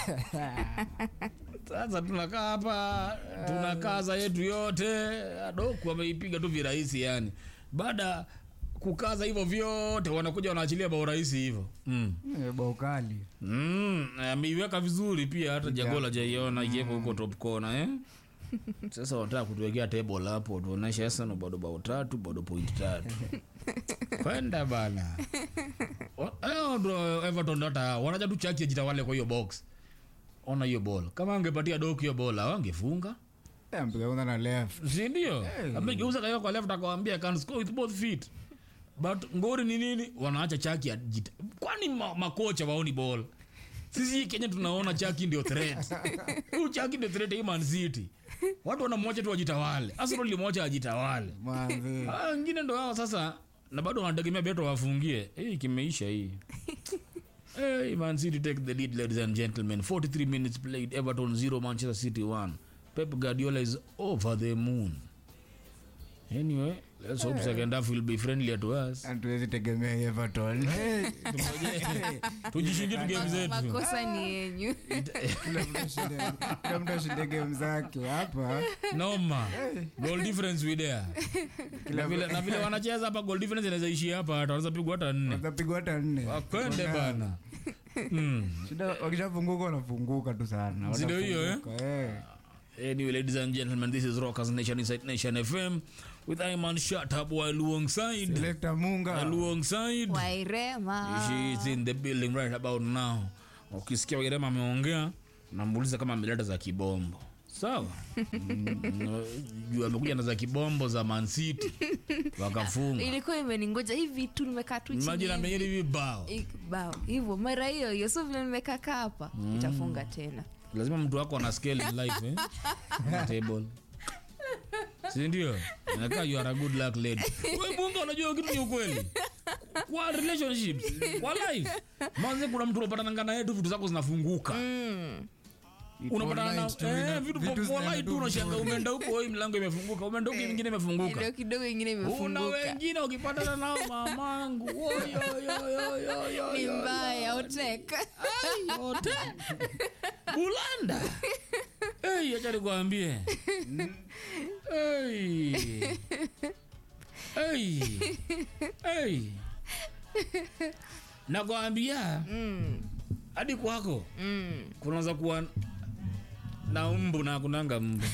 sasa tunakaa hapa tunakaza yetu yote adoku ameipiga tu virahisi yani baada kukaza hivyo vyote wanakuja wanaachilia bao rahisi hivyo mm. Eh, bao kali Mm, ameiweka vizuri pia hata jagola jaiona ikiweko huko top corner eh? sasa wanataka kutuwekea table hapo tuoneshe Arsenal bado bao tatu bado point tatu kwenda bana Wa- hao ndo Everton hata wanaja tu chaki jitawale kwa hiyo box ona hiyo ball kama angepatia doku hiyo ball wangefunga Eh, mpiga kwanza na left si ndio amegeuza kaiwa kwa left akawambia can score with both feet but ngori ni nini wanaacha chaki ajita kwani ma, makocha waoni ball sisi kenya tunaona chaki ndio threat huyu chaki ndio threat hii man city watu wanamwacha tu wajitawale arsenal limwacha ajitawale manzi Ah, wengine ndo hao sasa na bado wanategemea beto wafungie hii kimeisha hii Hey, Man City take the lead, ladies and gentlemen. 43 minutes played. Everton 0, Manchester City 1. Pep Guardiola is over the moon. Anyway, let's hope second half will be friendlier to us. hatuwezi tegemea Everton Eh, Tujishingie tu game zetu. makosa ni yenyu kila mtu ashinde- kila mtu ashinde game zake hapa Noma. Goal difference we there. Na vile na vile wanacheza hapa goal difference inaweza ishia hapa hata wanaweza pigwa hata nne. watapigwa hata nne Wakwende bana. Mm. shida wakishafunguka wanafunguka tu sana Si ndio hiyo, eh? Watafunguka, eh. Anyway, ladies and gentlemen, this is Rockers Nation Inside Nation FM with Iman Shatab while alongside Selector munga alongside wairema she is in the building right about now. Ukisikia Wairema ameongea, namuuliza kama ameleta za kibombo. Sawa? Mm, Juu amekuja na za kibombo za Man City wakafunga. ilikuwa imeningoja hivi tu nimekaa tu chini Imagine hivi. amenyeri vibao. Ik- bao hivyo mara hiyo hiyo so vile nimekaka hapa itafunga tena lazima mtu wako ana scale in life eh? On table si ndio inakaa you are a good luck lady wewe bunga unajua kitu ni ukweli kwa relationships kwa life manze kuna mtu unapatana naye tu vitu zako zinafunguka unapatana na Online tu, eh, ina- vitu vitu kwa zinaenda life tu tu unashanga vizuri. umeenda huko hii mlango imefunguka umeenda huko nyingine ndio imefunguka kidogo ingine una imefunguka wengine ukipatana nao mamangu Oyo, yo, yo, yo, yo, ni yo, mbaya oteka Ai, yote bulanda hey, acha nikwambie hey. hey. hey. nakwambia hadi kwako kunaweza kuwa na mbu na kunanga mbu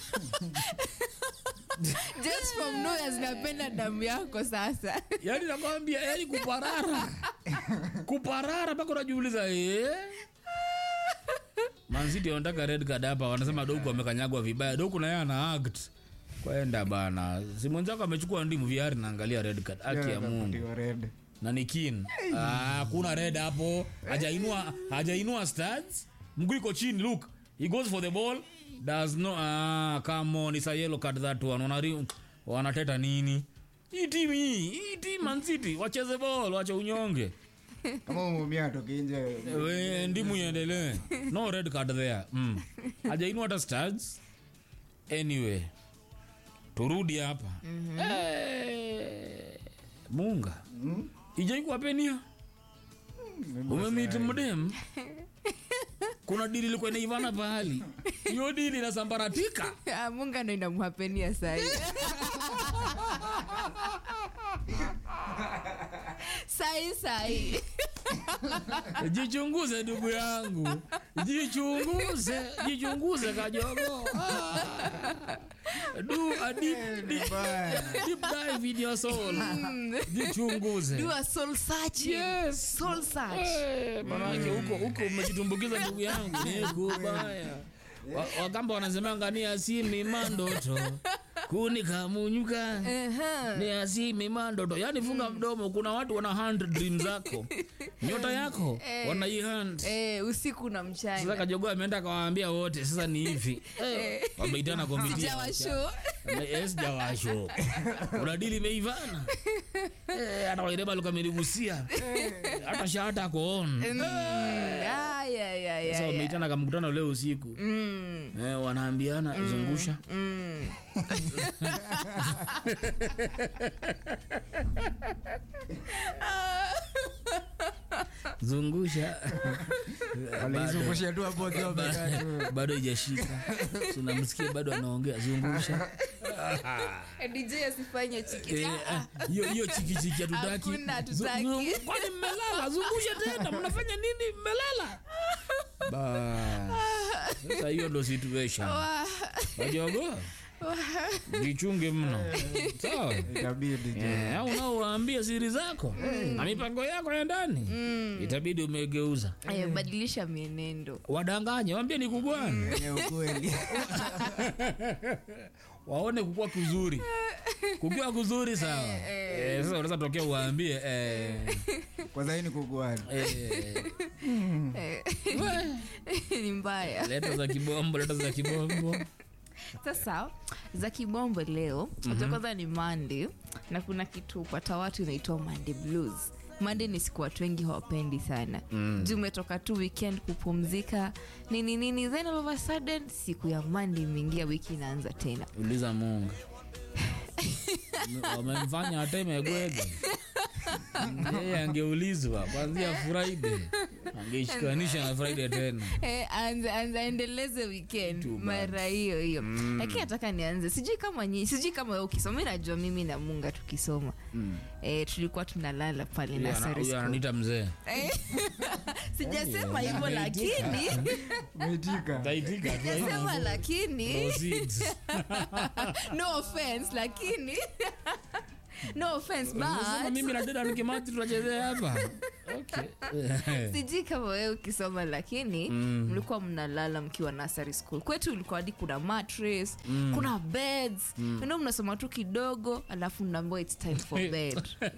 just from nowhere zinapenda damu yako sasa yani nakwambia yani kuparara kuparara mpaka unajiuliza eh? manziti wanataka red card hapa wanasema doku amekanyagwa vibaya doku naye ana act kwenda bana si mwenzako amechukua ndimu viari naangalia red card haki ya mungu Akapatiwa red. na ni kin Ah, kuna red hapo hajainua hajainua stats mguu iko chini look he goes for the ball does no ah, come on it's a yellow card that one Wanari, wanateta nini hii timu hii hii timu Man City wacheze ball wache unyonge kama umeumia toki nje we ndimu iendelee no red card there mm. hajainua hata stats anyway turudi hapa Eh, munga ijaikuwapenia umemiti mdem kuna dili ilikuwa inaivana pahali hiyo dili inasambaratika Ah, munga ndo inamhapenia sahi sahi sahi jichunguze ndugu yangu jichunguze jichunguze kajogo ah. do a deep, deep, deep dive in your soul jichunguze do a soul searching Yes. soul search Eh, manake huko huko umejitumbukiza ndugu yangu ni kubaya Wa- wakamba wanasemanga ni asimi mandoto kuni kamunyuka Ehe. ni asimi mandoto yani funga mdomo kuna watu wana hand dream zako nyota yako wanaihand Eh, usiku na sasa mchana kajogoa ameenda akawaambia wote sasa ni hivi Eh, wameitana komitia sijawasho sijawasho kuna dili imeivana Eh, hata waireba lukameligusia hata shahata koon sasa wameitana kamkutano leo usiku eh, wanaambiana zungusha zungusha walizungushia tu hapo wakiwa wamekaa tu. bado ijashika tunamsikia bado anaongea zungusha dj asifanye chiki Eh, ah, hiyo hiyo chikichiki hatutaki Hakuna, hatutaki. Zu- zu- kwani mmelala zungusha tena mnafanya nini mmelala Ba. sasa hiyo ndo situation wajogo jichunge mno sawa Itabidi tu. Eh, au unaowaambia siri zako na mipango yako ya ndani itabidi umegeuza Aya, badilisha mienendo wadanganye wambie ni kugwana Ni ukweli waone kukua kuzuri kukiwa kuzuri sawa Eh, sasa unaweza tokea uwaambie eh, kwanza hii ni kukuani eh, we, ni mbaya leta za kibombo leta za kibombo sasa za kibombo leo mm kwanza ni mande na kuna kitu upata watu inaitwa mande blues mande ni siku watu wengi hawapendi sana mm. juu umetoka tu weekend kupumzika nini nini then all of a sudden siku ya mande imeingia wiki inaanza tena uliza mungu wamemfanya atemegwega yeye angeulizwa kwanzia friday angeishikanisha na friday tena Eh, anze anze aendeleze weekend mara hiyo hiyo lakini nataka nianze sijui kama nyi sijui kama wewe ukisoma mi najua mimi na munga tukisoma eh, tulikuwa tunalala pale Huyu ana- nursery huyu school. ananiita mzee Eh, sijasema hivyo lakini umeitika taitika tu haina sema nguvu. lakini Proceeds. no offense lakini no offense Unasema but mimi na dada nikimati tunachezea hapa okay. sijui kama wewe ukisoma lakini mlikuwa mnalala mkiwa nursery school kwetu ilikuwa hadi kuna mattress kuna beds mm. ndo mnasoma tu kidogo alafu mnaambiwa its time for bed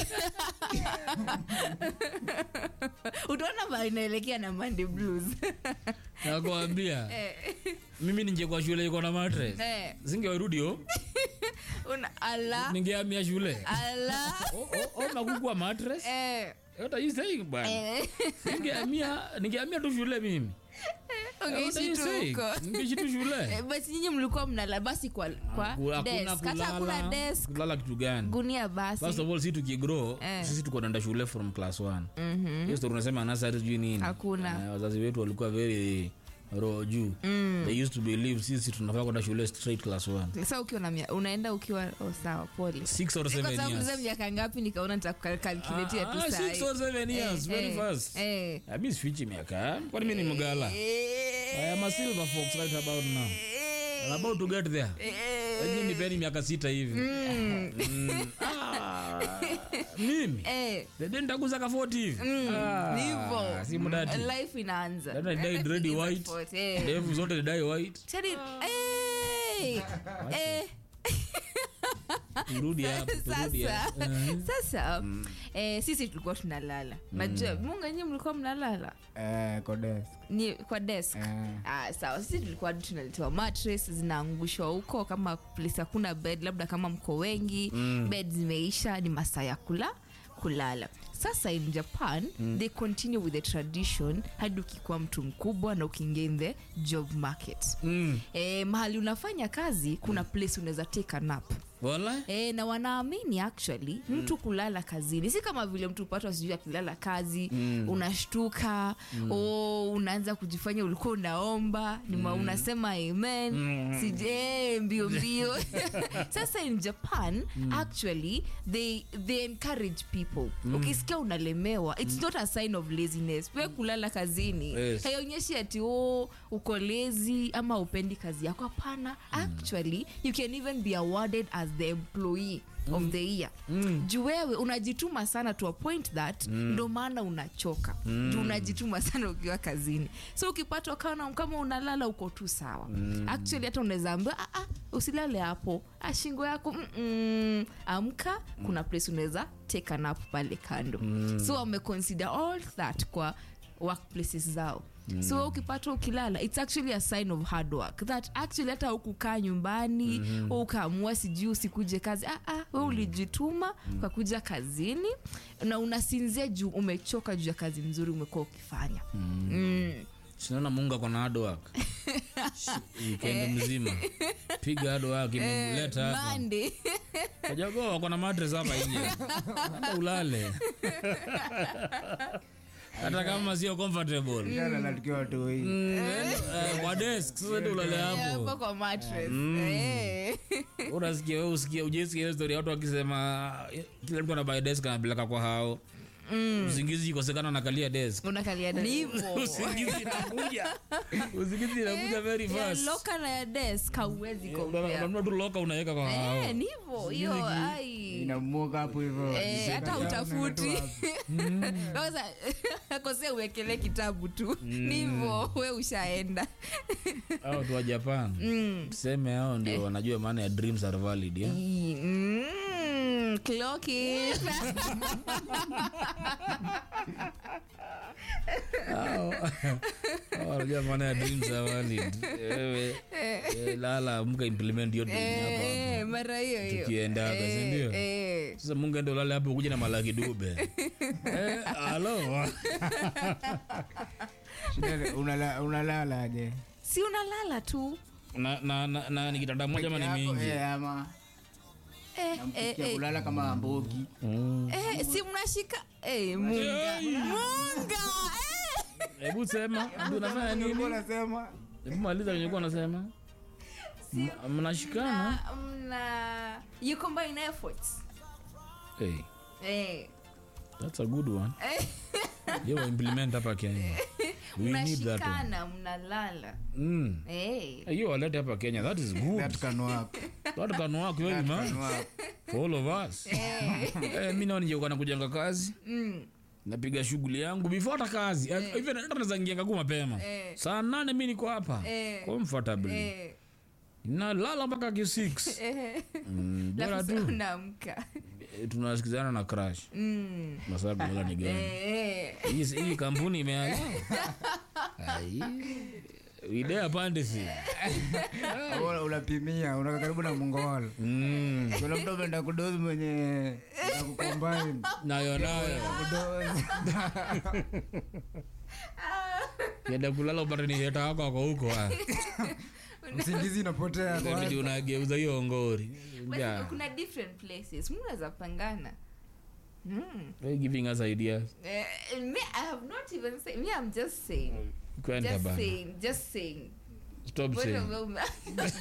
utaona ba inaelekea na Monday blues nakwambia mimi ningekuwa shule iko na matres Eh, singewarudio una ala ningeamia shule ala nakukua matres eh, What are you saying, bwana? eh, Ningehamia ningehamia tu shule mimi What are ungeishi you tu saying? huko Ningeishi tu shule Eh, but nyinyi mlikuwa mnala basi kwa, kwa Hakuna desk hata hakuna kulala desk kulala kitu gani gunia basi first of all si tukigrow Eh. sisi tuko naenda shule from class one hiyo story unasema nasari sijui nini Hakuna. Eh, wazazi wetu walikuwa very roho juu they used to believe sisi tunafaa kwenda shule straight class one sasa ukiwa na mia- unaenda ukiwa oh, sawa pole six or kwa seven sababu years uliza miaka ngapi nikaona nitakalkuletia Ah, tu ah, sahi. six or seven years very eh, fast eh. Ah, mi sifichi miaka kwani mi ni mgala I am a silver fox right about now I'm about to get there Lakini nipeni miaka sita hivi Mm. Ah, mimi Eh, Dede nitaguza ka 40 hivi Ah, ni hivyo. si mudati life inaanza Dada ni dyed red It's white. a eh. ndevu zote ni dye white Teddy, eh, eh, turudi hapo turudi sasa hapo Eh. sasa eh, sisi tulikuwa tunalala najua munga nyie mlikuwa mnalala Eh, kwa desk. ni kwa desk Eh. Ah, sawa sisi tulikuwa hadi tunaletewa mattress zinaangushwa huko kama place hakuna bed labda kama mko wengi mm. bed zimeisha ni masaa ya kula kulala sasa in japan mm. they continue with the tradition hadi ukikuwa mtu mkubwa na ukiingia in the job market Mm. e, mahali unafanya kazi kuna place unaweza take a nap Wala? E, na wanaamini actually mtu kulala kazini si kama vile mtu upatwa sijui akilala kazi mm. unashtuka mm. o unaanza kujifanya ulikuwa unaomba nima mm. unasema amen mm. sije mbio mbio sasa in japan mm. actually they, they encourage people mm. ukisikia unalemewa it's not a sign of laziness we kulala kazini Yes. haionyeshi ati o uko lezi ama upendi kazi yako hapana actually you can even be awarded as the employee of the year juu wewe unajituma sana to a point that ndo maana unachoka juu unajituma sana ukiwa kazini so ukipatwa kana kama unalala uko tu sawa actually hata unaweza ambiwa "Ah, ah, usilale hapo ah, shingo yako mm-mm. amka kuna place unaweza take a nap pale kando so wameconsider all that kwa workplaces zao mm. so ukipata ukilala its actually a sign of hard work that actually hata ukukaa nyumbani mm-hmm. ukaamua sijui usikuje kazi ah, ah, we ulijituma mm. ukakuja kazini na unasinzia juu umechoka juu ya kazi mzuri umekuwa ukifanya mm. Mm. sinaona mungu akona adwak wikendi mzima piga adwak imemleta hapa Monday. kajago akona matres hapa nje anda ulale hata kama sio comfortable Jana tukiwa watoi Mm, eh, kwa desk sasa ndio ulale hapo hapo kwa mattress Eh. unasikia wewe usikia ujesikia hiyo story ya watu wakisema eh, kila mtu anabai desk anapeleka kwa hao usingizi ikosekana nakalia desk unakalia ni hivyo usingizi inakuja usingizi inakuja very ya fast loka na ya desk hauwezi Una- compare. unanunua tu loka unaweka kwa hao Eh, ni hivyo hiyo ai inamuoga hapo hivyo Eh, hata Unaenda utafuti tu hapo. kwanza akosea uwekele kitabu tu ni hivyo we ushaenda au tu wa japan tuseme hao ndio wanajua maana ya dreams are valid yeah? Mm, clock it. Hao- hao wanajua maana ya dreams are valid Wewe, eh, lala amka implement hiyo dream hapa hapa. Eh, mara hiyo hiyo Tukiendaga, si Eh, ndio? eh. sasa mungu ende ulale hapo kuja na malaki dube eh, alo Shida ni, unala- unalalaje si unalala tu na, na, na, na ni kitanda moja ama ni Yako, mingi eh, ama eh, eh, namsikia eh, kulala kama mbogi Mm. eh, si mnashika eh, munga munga eh. hebu sema Ati unafanya nini Ulikuwa unasema hebu maliza kenye kuwa unasema M- mnashikana Na, mna you combine efforts hey, eh. that's a good one yo implement hapa kenya we need that one. mnashikana mnalala mm. eh. hiyo walete hapa kenya that is good that can work that can work very that much can work for all of us eh, mi nao nijeuka na kujanga kazi napiga shughuli yangu before hata kazi Eh, even hata naweza ingia kagu mapema Eh. saa nane mi niko hapa Eh. comfortably Eh. nalala mpaka ki 6 Eh. mm, bora Alafu tu unaamka Eh, tunasikizana na crash Mm. masaa kulala ni gani Eh. hii hii kampuni imeaya idea pande si Au unapimia unaka karibu na mongol mm. kuna mtu ameenda kudozi mwenye kukombain nayo nayo kudozi kienda kulala upate ni heta wako wako huko ah. msingizi inapotea kwa- Inabidi unageuza hiyo ngori But Yeah. kuna different places mnaweza pangana mm. Why giving us ideas eh, me, I have not even said, me I'm just saying kwenda just bana saying just saying stop Mbona saying wewe ume-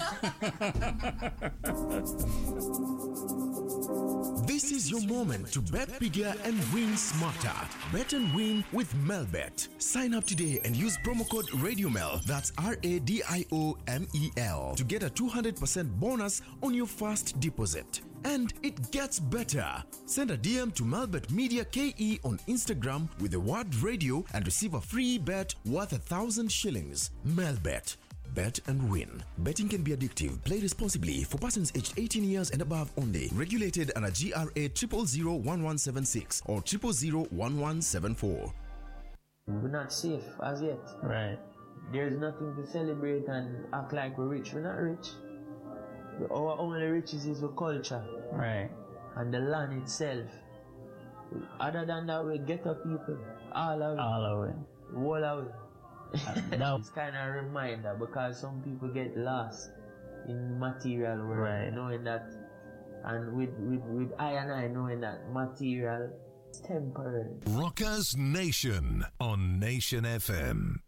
This is your moment to bet bigger and win smarter. Bet and win with Melbet. Sign up today and use promo code RadioMel, that's R A D I O M E L, to get a 200% bonus on your first deposit. And it gets better. Send a DM to Melbet Media KE on Instagram with the word radio and receive a free bet worth a thousand shillings. Melbet. Bet and win. Betting can be addictive. Play responsibly for persons aged 18 years and above only. Regulated under GRA 0001176 or 0001174. We're not safe as yet. Right. There's nothing to celebrate and act like we're rich. We're not rich. Our only riches is the culture Right. and the land itself. Other than that, we get up people. All of it. All of it. All of it. That, It's kind of a reminder because some people get lost in material world, Right. knowing that, and with, with, with I and I knowing that material is temporary. Rockers Nation on Nation FM.